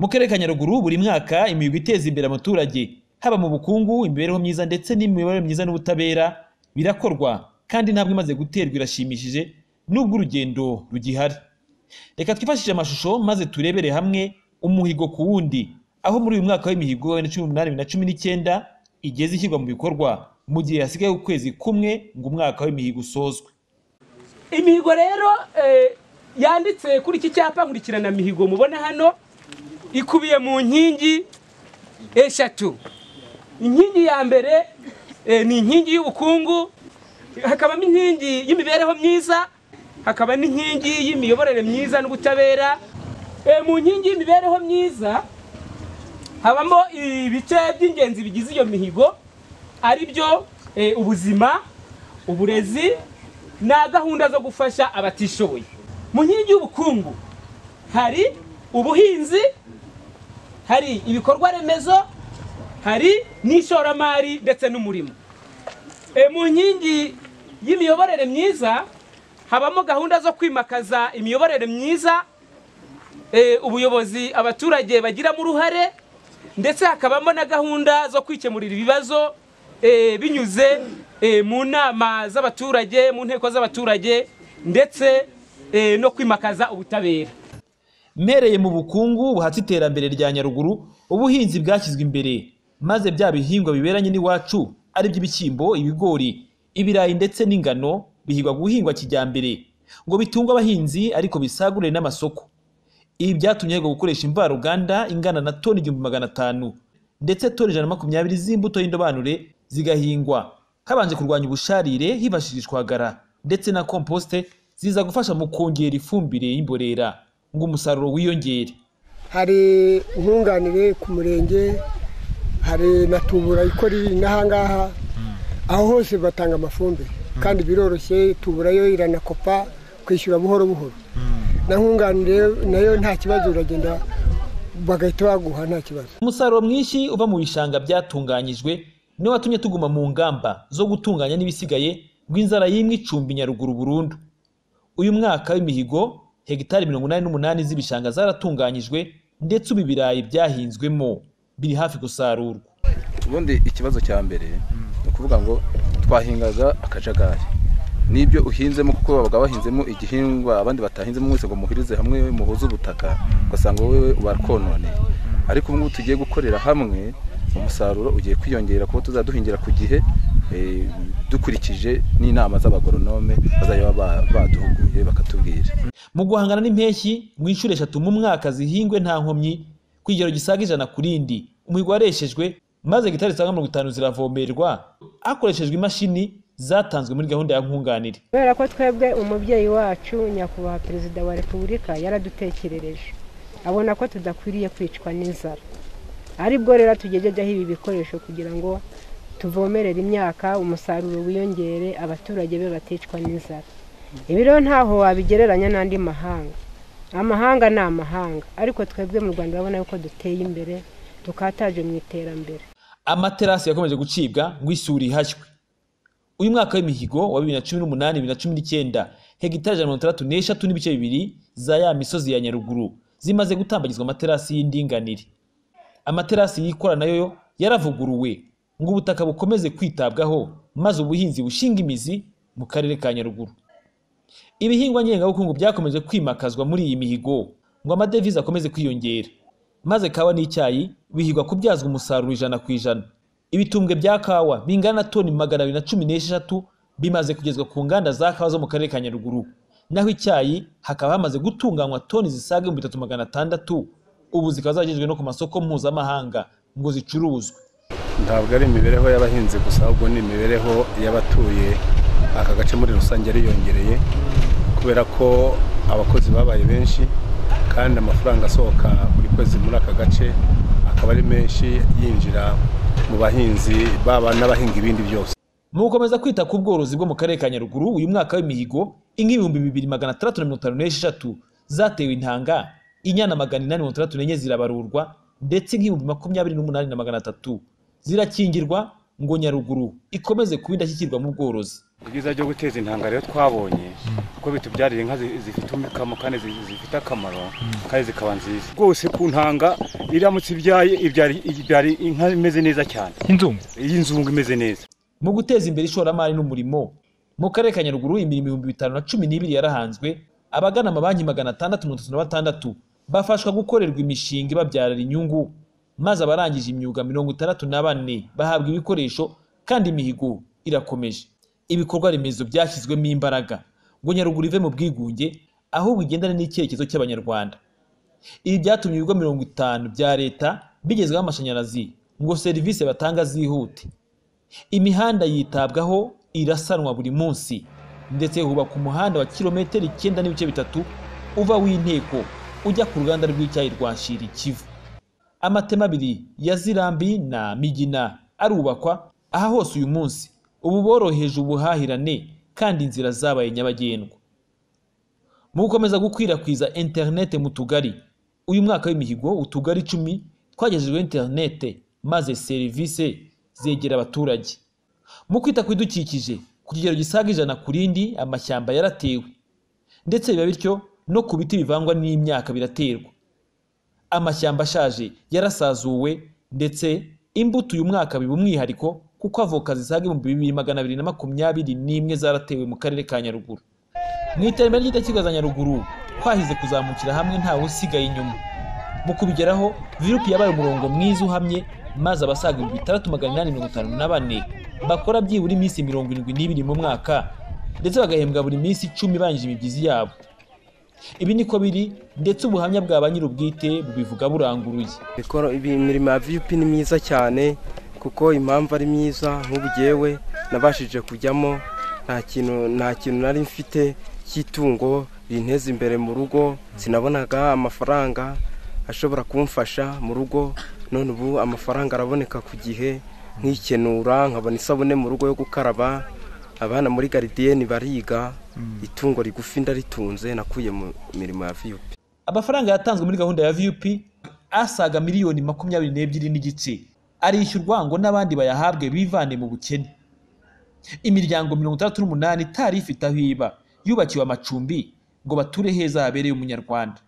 karere ka Nyaruguru buri mwaka imihigo iteza imbere abaturage haba mu bukungu imibereho myiza ndetse n'imiyoborere myiza n'ubutabera birakorwa kandi intambwe imaze guterwa irashimishije nubwo urugendo rugihari reka twifashishe amashusho maze turebere hamwe umuhigo ku wundi aho muri uyu mwaka w'imihigo wa 2018 na 19 igeze ishyirwa mu bikorwa mu gihe hasigaye ukwezi kumwe ngo umwaka w'imihigo usozwe imihigo rero eh, yanditse kuri iki cyapa nkurikirana mihigo mubona hano ikubiye mu nkingi eshatu inkingi ya mbere eh, ni inkingi y'ubukungu hakabamo inkingi y'imibereho myiza hakaba n'inkingi y'imiyoborere myiza n'ubutabera Eh, mu nkingi y'imibereho myiza habamo ibice by'ingenzi bigize iyo mihigo ari byo eh, ubuzima uburezi na gahunda zo gufasha abatishoboye mu nkingi y'ubukungu hari ubuhinzi hari ibikorwa remezo hari n'ishoramari ndetse n'umurimo E, mu nkingi y'imiyoborere myiza habamo gahunda zo kwimakaza imiyoborere myiza e, ubuyobozi abaturage bagiramo uruhare ndetse hakabamo na gahunda zo kwikemurira ibibazo e, binyuze e, mu nama z'abaturage mu nteko z'abaturage ndetse e, no kwimakaza ubutabera mpereye mu bukungu buhatse iterambere rya Nyaruguru ubuhinzi bwashyizwe imbere maze bya bihingwa biberanye n'iwacu ari by'ibishyimbo ibigori ibirayi ndetse n'ingano bihigwa guhingwa kijyambere ngo bitunge abahinzi ariko bisagurire n'amasoko ibi byatumye hego gukoresha imvaruganda ingana na toni igihumbi magana atanu ndetse toni ijana na makumyabiri z'imbuto y'indobanure zigahingwa habanje kurwanya ubusharire hifashishwagara ndetse na komposite ziza gufasha mu kongera ifumbire y'imborera ngo umusaruro wiyongere hari nkunganire ku murenge hari na tubura ikora n'aha ngaha aho hose batanga amafumbire kandi biroroshye tuburayo iranakopa kwishyura buhoro buhoro na nkunganire nayo nta kibazo uragenda bagahita baguha nta kibazo umusaruro mwinshi uva mu bishanga byatunganyijwe niwo watumye tuguma mu ngamba zo gutunganya n'ibisigaye ngo inzara y'imwe icumbi nyaruguru burundu uyu mwaka w'imihigo hegitari mirongo inani n'umunani z'ibishanga zaratunganyijwe ndetse ubu ibirayi byahinzwemo biri hafi gusarurwa ubundi ikibazo cya mbere ni ukuvuga ngo twahingaga akajagari n'ibyo uhinzemo kuko babaga bahinzemo igihingwa abandi batahinzemo mwese ngo muhurize hamwe muhuze ubutaka ugasanga wowe barakononeye ariko ubu ngubu tugiye gukorera hamwe umusaruro ugiye kwiyongera kuko tuzaduhingira ku gihe eh, dukurikije n'inama z'abagoronome bazajya baba baduhuguye bakatubwira mu guhangana n'impeshyi mu inshuro eshatu mu mwaka zihingwe nta nkomyi ku kigero gisaga ijana ku rindi umuhigo wareshejwe maze gitari zisaga mirongo itanu ziravomerwa hakoreshejwe imashini zatanzwe muri gahunda ya nkunganire kubera ko twebwe umubyeyi wacu nyakubahwa perezida wa repubulika yaradutekerereje abona ko tudakwiriye kwicwa n'inzara aribwo rero tugejejyaho ibi bikoresho kugira ngo tuvomerere imyaka umusaruro wiyongere abaturage be baticwa n'inzara ibi rero ntaho wabigereranya n'andi mahanga amahanga ni amahanga ariko twebwe mu rwanda urabona yuko duteye imbere dukataje mu iterambere amaterasi yakomeje gucibwa ngo isuri ihashywe uyu mwaka w'imihigo wa 2018 2019 hegitari ijana na mirongo itandatu n'eshatu n'ibice bibiri za ya misozi ya nyaruguru zimaze gutambagizwa amaterasi y'indinganire amaterasi yikora nayo yo yaravuguruwe ngo ubutaka bukomeze kwitabwaho maze ubuhinzi bushinga imizi mu karere ka nyaruguru ibihingwa ngengabukungu byakomeje kwimakazwa muri iyi mihigo ngo amadevize akomeze kwiyongera maze kawa n'icyayi bihigwa kubyazwa umusaruro ijana ku ijana ibitumbwe bya kawa bingana na toni magana abiri na cumi n'esheshatu bimaze kugezwa ku nganda za kawa zo mu karere ka nyaruguru naho icyayi hakaba hamaze gutunganywa toni zisaga ibihumbi bitatu magana atandatu ubu zikaba zaragejejwe no ku masoko mpuzamahanga ngo zicuruzwe ntabwo ari imibereho y'abahinzi gusa ahubwo ni imibereho y'abatuye aka gace muri rusange yariyongereye kubera ko abakozi babaye benshi kandi amafaranga asohoka buri kwezi muri aka gace akaba ari menshi yinjira mu bahinzi baba n'abahinga ibindi byose mu gukomeza kwita ku bworozi bwo mu karere ka nyaruguru uyu mwaka w'imihigo inka ibihumbi bibiri magana atandatu na mirongo itanu n'esheshatu zatewe intanga inyana magana inani mirongo itandatu n'enye zirabarurwa ndetse inka ibihumbi makumyabiri n'umunani na magana atatu zirakingirwa ngo nyaruguru ikomeze kuba indashyikirwa mu bworozi ibyiza byo guteza intanga rero twabonye kuko bitubyarira inka zi- zifite umukamo kandi zi- zifite akamaro kandi zikaba nziza rwose ku ntanga iramutse ibyaye ibyara ibyara inka imeze neza cyane y'inzungu y'inzungu imeze neza mu guteza imbere ishoramari n'umurimo mu karere ka nyaruguru imirimo ibihumbi bitanu na cumi n'ibiri yarahanzwe abagana amabanki magana atandatu mirongo itatu na batandatu bafashwa gukorerwa imishinga ibabyarira inyungu maze abarangije imyuga mirongo itandatu na bane bahabwa ibikoresho kandi imihigo irakomeje ibikorwa remezo byashyizwemo imbaraga ngo nyaruguru ive mu bwigunge ahubwo igendane n'icyerekezo cy'abanyarwanda ibi byatumye ibigo mirongo itanu bya leta bigezweho amashanyarazi ngo serivisi batanga zihute imihanda yitabwaho irasanwa buri munsi ndetse hubakwa umuhanda wa kilometero icyenda n'ibice bitatu uva w'inteko ujya ku ruganda rw'icyayi rwa shiri kivu amatema abiri ya zirambi na migina arubakwa aha hose uyu munsi ubu boroheje ubuhahirane kandi inzira zabaye nyabagendwa mu gukomeza gukwirakwiza interinete mu tugari uyu mwaka w'imihigo utugari icumi twagejejweho interinete maze serivisi zegera abaturage mu kwita ku bidukikije ku kigero gisaga ijana ku rindi amashyamba yaratewe ndetse biba bityo no ku biti bivangwa n'imyaka biraterwa amashyamba ashaje yarasazuwe ndetse imbuto uyu mwaka biba umwihariko kuko avoka zisaga ibihumbi bibiri magana abiri na makumyabiri n'imwe zaratewe mu karere ka nyaruguru mu iterambere ry'indashyikirwa za nyaruguru twahize kuzamukira hamwe ntawe usigaye inyuma mu kubigeraho virup yabaye umurongo mwiza uhamye maze abasaga ibihumbi bitandatu magana inani mirongo itanu na bane bakora byibura iminsi mirongo irindwi n'ibiri mu mwaka ndetse bagahembwa buri minsi icumi ibanjije imibyizi yabo ibi niko biri ndetse ubuhamya bwa ba nyir'ubwite bubivuga buranguruye Mikoro ibi- imirimo ya VUP ni myiza cyane kuko impamvu ari myiza nk'ubu jyewe nabashije kujyamo nta kintu nta kintu nari mfite cy'itungo rinteza imbere mu rugo sinabonaga amafaranga ashobora kumfasha mu rugo none ubu amafaranga araboneka ku gihe nkikenura nkabona isabune mu rugo yo gukaraba abana muri garidiyeni bariga itungo rigufi ndaritunze nakuye mu mirimo ya VUP amafaranga yatanzwe muri gahunda ya vup asaga miliyoni makumyabiri n'ebyiri n'igice arishyurwa ngo n'abandi bayahabwe bivane mu bukene imiryango mirongo itandatu n'umunani itari ifite aho iba yubakiwe amacumbi ngo bature heza habereye umunyarwanda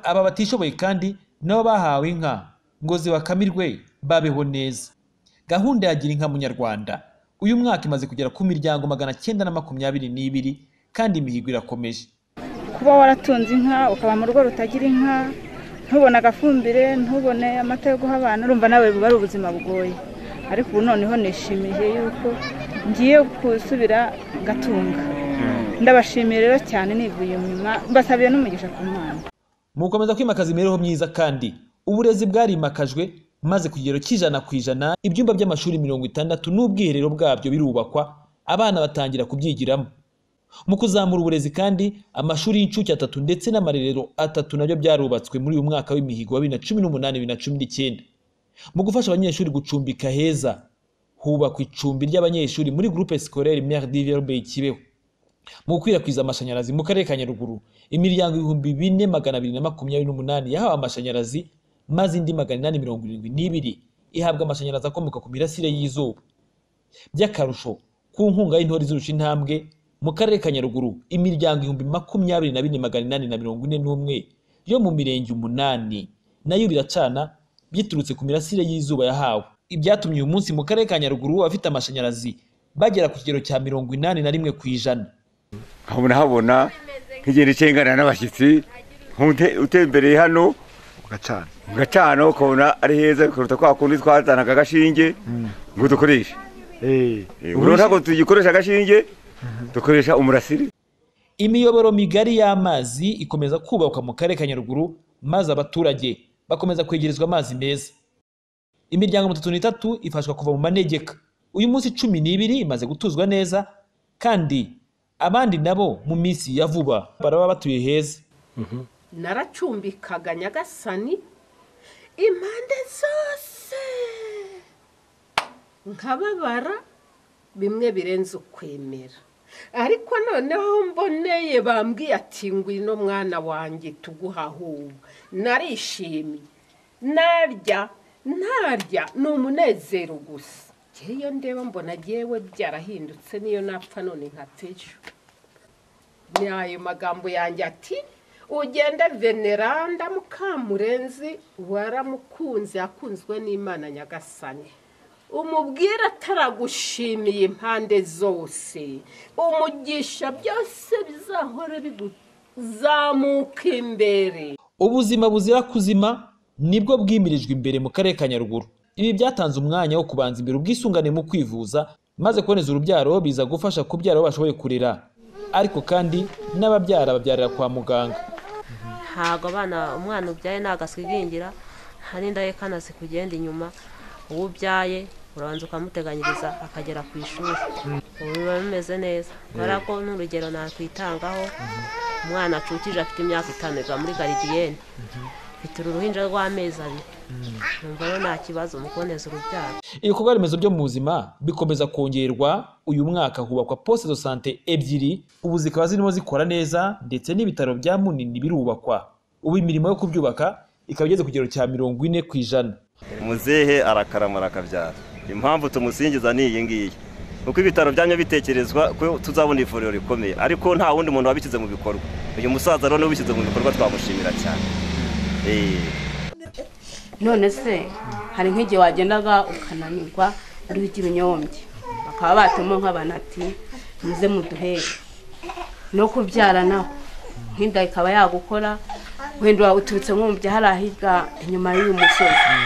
aba batishoboye kandi nabo bahawe inka ngo zibakamirwe babeho neza gahunda ya gira inka munyarwanda uyu mwaka imaze kugera ku miryango magana cyenda na makumyabiri n'ibiri kandi imihigo irakomeje kuba waratunze inka ukaba mu rugo rutagira inka ntubone agafumbire ntubone amata yo guha abantu urumva nawe buba ari ubuzima bugoye ariko ubu noneho nishimiye yuko ngiye gusubira gatunga ndabashimiye rero cyane nivuye inyuma mbasabiye n'umugisha ku mwana mu gukomeza kwimakaza imibereho myiza kandi uburezi bwarimakajwe maze ku kigero cy'ijana ku ijana ibyumba by'amashuri mirongo itandatu n'ubwiherero bwabyo birubakwa abana batangira kubyigiramo mu kuzamura uburezi kandi amashuri y'incuke atatu ndetse n'amarerero atatu nabyo byarubatswe muri uyu mwaka w'imihigo wa bibiri na cumi n'umunani bibiri na cumi n'icyenda mu gufasha abanyeshuri gucumbika heza hubakwa icumbi ry'abanyeshuri muri groupe scolaire Mère Diverbe Kibeho mu gukwirakwiza amashanyarazi mu karere ka nyaruguru imiryango ibihumbi bine magana abiri na makumyabiri n'umunani yahawe amashanyarazi maze indi magana inani mirongo irindwi n'ibiri ihabwa amashanyarazi akomoka ku mirasire y'izuba by'akarusho ku nkunga y'intore izurusha intambwe mu karere ka nyaruguru imiryango ibihumbi makumyabiri na bine magana inani na mirongo ine n'umwe yo mu mirenge umunani nayo biracana biturutse ku mirasire y'izuba yahawe ibyatumye uyu munsi mu karere ka nyaruguru abafite amashanyarazi bagera ku kigero cya mirongo inani na rimwe ku ijana nkabona habona nkigenda icyengana n'abashyitsi nk'ute- utembereye hano ugacana ugacana ukabona ari heza kuruta kwa kundi twazanaga agashinge ngo dukoreshe eh Eh, ubu rero ntabwo tugikoresha agashinge dukoresha umurasire imiyoboro migari y'amazi ikomeza kubakwa mu karere ka nyaruguru maze abaturage bakomeza kwegerezwa amazi meza imiryango mirongo itatu n'itatu ifashwa kuva mu manegeka uyu munsi cumi n'ibiri imaze gutuzwa neza kandi abandi nabo mu minsi ya vuba baraba batuye heza naracumbikaga nyagasani impande zose nkababara bimwe birenze ukwemera ariko noneho mboneye bambwiye ati ngwino mwana wanjye tuguhahuba narishimye narya narya ni umunezero gusa njyewe iyo ndeba mbona yewe byarahindutse niyo napfa none nkapfa ejo ni ayo magambo yanjye ati ugende veneranda mukamurenzi waramukunze yakunzwe n'imana nyagasani umubwire ataragushimiye impande zose umugisha byose bizahora biguzamuka imbere ubuzima buzira kuzima nibwo bwimirijwe imbere mu karere ka nyaruguru ibi byatanze umwanya wo kubanza imbere ubwisungane mu kwivuza maze kuboneza urubyaro biza gufasha kubyara abo bashoboye kurera ariko kandi n'ababyara babyarira kwa muganga ntabwo abana umwana ubyaye ntabwo asigingira hari indahekana zikugenda inyuma uwo ubyaye urabanza ukamuteganyiriza akagera ku ishuri ubu biba bimeze neza kubera ko n'urugero nakwitangaho umwana acukije afite imyaka itanu biva muri garidiyene mfite uruhinja rw'amezi abiri numva rero nta kibazo mu kuboneza urubyaro ibikorwa remezo byo mu buzima bikomeza kongerwa uyu mwaka hubakwa poste de sante ebyiri ubu zikaba zirimo zikora neza ndetse n'ibitaro bya munini birubakwa ubu imirimo yo kubyubaka ikaba igeze ku kigero cya mirongo ine ku ijana umuzehe arakaramara akabyara impamvu tumusingiza ni iyi ngiyi kuko ibitaro byanyu bitekerezwa ko tuzabona ivuriro rikomeye ariko nta wundi muntu wabishyize mu bikorwa uyu musaza rero niwe ubishyize mu bikorwa twamushimira cyane Eh. none se hari nk'igihe wagendaga ukananirwa uriho ibinyombye bakaba batuma nk'abantu ati muze muduhere no kubyara naho nk'inda ikaba yagukora wenda uturutse nko mu byahari ahiga inyuma y'uyu musozi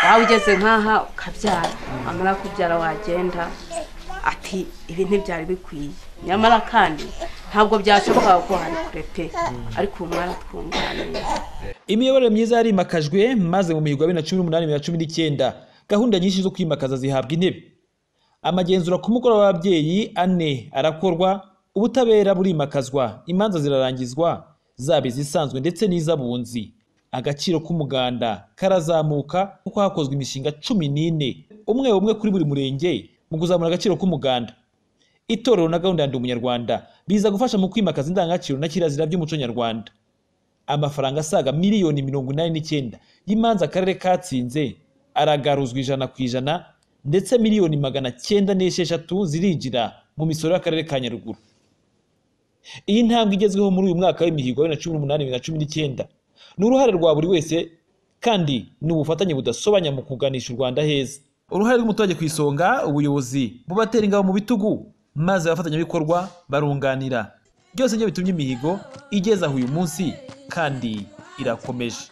waba ugeze nk'aha ukabyara wamara kubyara wagenda ati ibi ntibyari bikwiye nyamara kandi ntabwo byashobokaga ko hari kure pe ariko ubu mwaratwunganiye imiyoborere myiza yarimakajwe maze mu mihigo ya bibiri na cumi n'umunani bibiri na cumi n'icyenda gahunda nyinshi zo kwimakaza zihabwa intebe amagenzura ku mukoro w'ababyeyi ane arakorwa ubutabera burimakazwa imanza zirarangizwa zaba izisanzwe ndetse n'iz'abunzi agaciro k'umuganda karazamuka kuko hakozwe imishinga cumi n'ine umwe umwe kuri buri murenge mu kuzamura agaciro k'umuganda itorero na gahunda ya ndi umunyarwanda biza gufasha mu kwimakaza indangagaciro na kirazira by'umuco nyarwanda amafaranga asaga miliyoni mirongo inani n'icyenda y'imanza akarere katsinze aragaruzwa ijana ku ijana ndetse miliyoni magana cyenda n'esheshatu zirinjira mu misoro y'akarere ka nyaruguru iyi ntambwe igezweho muri uyu mwaka w'imihigo wa bibiri na cumi n'umunani bibiri na cumi n'icyenda ni uruhare rwa buri wese kandi ni ubufatanye budasobanya mu kuganisha u rwanda heza uruhare rw'umuturage ku isonga ubuyobozi bubatera ingabo mu bitugu maze abafatanyabikorwa barunganira byose nibyo bitumye imihigo igeza aho uyu munsi kandi irakomeje